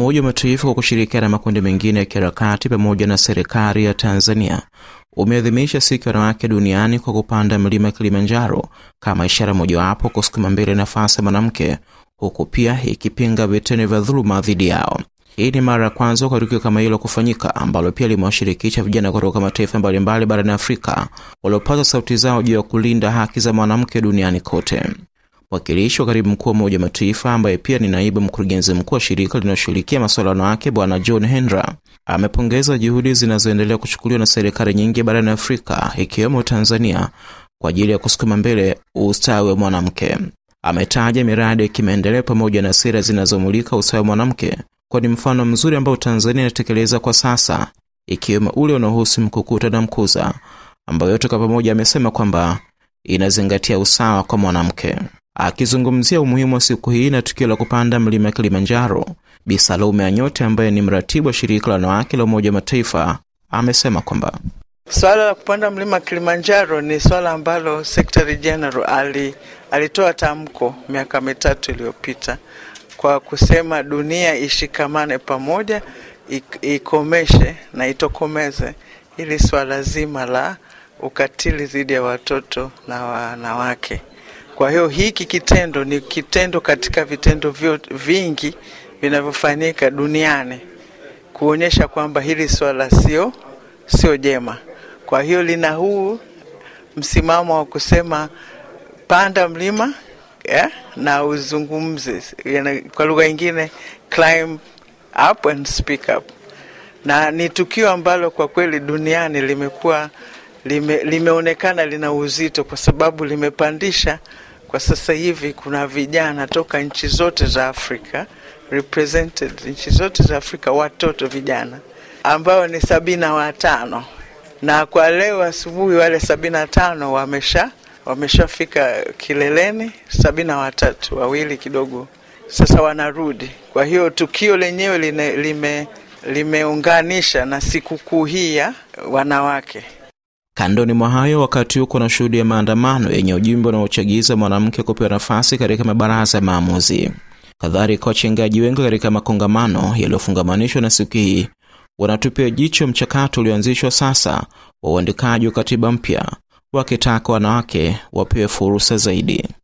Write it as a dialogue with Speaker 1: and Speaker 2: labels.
Speaker 1: Umoja wa Mataifa kwa kushirikiana na makundi mengine ya kiharakati pamoja na serikali ya Tanzania umeadhimisha siku ya wanawake duniani kwa kupanda mlima Kilimanjaro kama ishara mojawapo kusukuma mbele nafasi ya mwanamke, huku pia ikipinga vitendo vya dhuluma dhidi yao. Hii ni mara ya kwanza kwa tukio kama hilo kufanyika, ambalo pia limewashirikisha vijana kutoka mataifa mbalimbali barani Afrika waliopaza sauti zao juu ya kulinda haki za mwanamke duniani kote. Mwakilishi wa katibu mkuu wa Umoja wa Mataifa ambaye pia ni naibu mkurugenzi mkuu wa shirika linaloshughulikia masuala ya wanawake Bwana John Hendra amepongeza juhudi zinazoendelea kuchukuliwa na serikali nyingi barani Afrika ikiwemo Tanzania kwa ajili ya kusukuma mbele ustawi wa mwanamke. Ametaja miradi ya kimaendeleo pamoja na sera zinazomulika ustawi wa mwanamke kwa ni mfano mzuri ambao Tanzania inatekeleza kwa sasa, ikiwemo ule unaohusu mkukuta na mkuza, ambayo yote kwa pamoja amesema kwamba inazingatia usawa kwa mwanamke. Akizungumzia umuhimu wa siku hii na tukio la kupanda mlima Kilimanjaro, Bi Salome Anyote ambaye ni mratibu wa shirika la wanawake la Umoja wa Mataifa amesema kwamba
Speaker 2: swala la kupanda mlima Kilimanjaro ni swala ambalo Secretary General ali, alitoa tamko miaka mitatu iliyopita kwa kusema dunia ishikamane pamoja, ikomeshe na itokomeze ili swala zima la ukatili dhidi ya watoto na wanawake. Kwa hiyo hiki kitendo ni kitendo katika vitendo vyote vingi vinavyofanyika duniani kuonyesha kwamba hili swala sio sio jema. Kwa hiyo lina huu msimamo wa kusema panda mlima yeah, na uzungumze, kwa lugha nyingine climb up and speak up, na ni tukio ambalo kwa kweli duniani limekuwa lime, limeonekana lina uzito kwa sababu limepandisha kwa sasa hivi kuna vijana toka nchi zote za Afrika represented nchi zote za Afrika, watoto vijana ambao ni sabini na watano na kwa leo asubuhi wale sabini na tano wamesha wameshafika kileleni, sabini na watatu wawili kidogo sasa wanarudi. Kwa hiyo tukio lenyewe lime limeunganisha na sikukuu hii ya wanawake.
Speaker 1: Kandoni mwa hayo, wakati huko na shuhudi ya maandamano yenye ujumbe unaochagiza mwanamke kupewa nafasi katika mabaraza ya maamuzi. Kadhalika, wachangiaji wengi katika makongamano yaliyofungamanishwa na siku hii wanatupia jicho mchakato ulioanzishwa sasa wa uandikaji wa katiba mpya, wakitaka wanawake wapewe fursa zaidi.